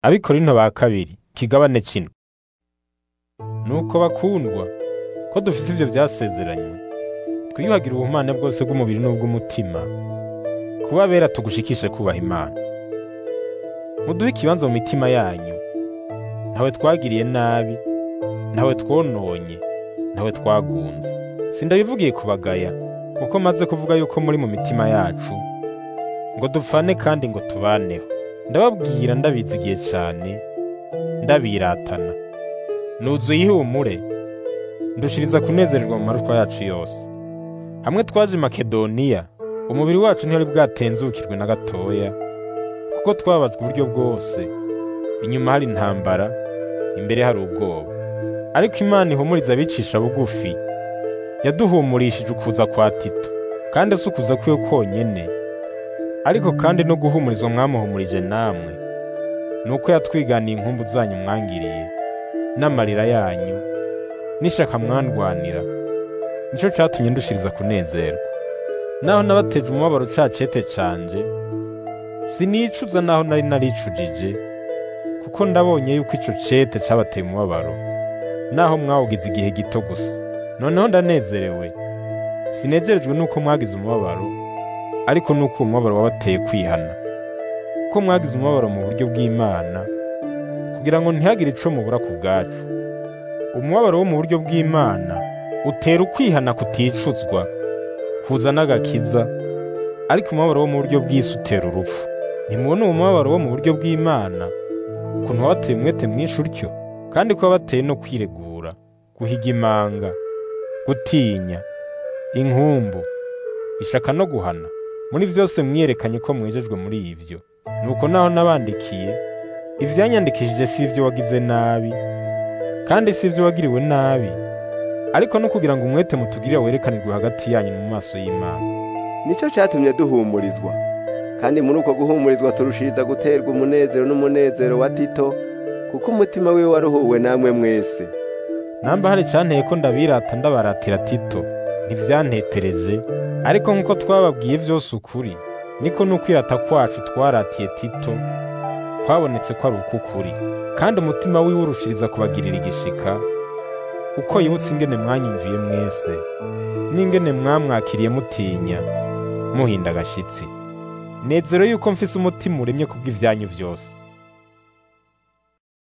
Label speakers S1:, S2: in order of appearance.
S1: Abikorinto ba kabiri kigabane kino nuko bakundwa ko dufise ivyo vyasezeranywe twiyuhagira ubumana bwose bw'umubiri n'ubw'umutima kuba bera tugushikishe kubaha Imana muduhe ikibanza mu mitima yanyu ntawe twagiriye nabi ntawe twononye ntawe twagunze sindabivugiye kubagaya kuko maze kuvuga yuko muri mu mitima yacu ngo dupfane kandi ngo tubaneho ndababwira ndabizigiye cane ndabiratana nuzuye ihumure ndushiriza kunezererwa mu marushwa yacu yose hamwe twaje i makedoniya umubiri wacu ntiyari bwatenzukirwe na gatoya kuko twababajwe uburyo bwose inyuma hari intambara imbere hari ubwoba ariko imana ihumuriza abicisha bugufi yaduhumurishije ukuza kwa tito kandi si ukuza kwiwe konyene ariko kandi no guhumurizwa mwamuhumurije namwe nuko yatwiganiye inkumbu zanyu mwangiriye n'amarira yanyu n'ishaka mwandwanira nico catumye ndushiriza kunezerwa naho nabateje umubabaro ca cete canje sinicuza naho nari naricujije kuko ndabonye yuko ico cete cabateye umubabaro naho mwawugize igihe gito gusa noneho ndanezerewe sinezerejwe nuko mwagize umubabaro ariko nuko uwo mubabaro wabateye kwihana ko mwagize umubabaro mu buryo bw'Imana kugira ngo ntihagire ico mubura ku bwacu umubabaro wo mu buryo bw'Imana utera ukwihana kuticuzwa kuzana agakiza ariko umubabaro wo mu buryo bw'isi utera urupfu ntimubona uwo mubabaro wo mu buryo bw'Imana ukuntu wabateye umwete mwinshi utyo kandi ko wabateye no kwiregura guhiga imanga gutinya inkumbu ishaka no guhana muri vyose mwiyerekanye ko mwijejwe muri ivyo nuko naho nabandikiye ivyanyandikishije si ivyo wagize nabi kandi si ivyo wagiriwe nabi ariko no kugira ngo umwete mutugirira werekanirwe hagati yanyu mu maso y'Imana
S2: nicyo cyatumye duhumurizwa kandi muri uko guhumurizwa turushiriza guterwa umunezero n'umunezero wa tito kuko umutima wiwe waruhuwe namwe mwese
S1: namba hari icanteye ko ndabirata ndabaratira tito ntivyantetereje ariko nk'uko twababwiye vyose ukuri niko n'ukwirata kwacu twaratiye tito kwabonetse ko ari uk'ukuri kandi umutima wiwe urushiriza kubagirira igishika uko yibutse ingene mwanyumviye mwese n'ingene mwamwakiriye mutinya muhinda agashitsi nezero yuko mfise umutima uremye kubw'ivyanyu vyose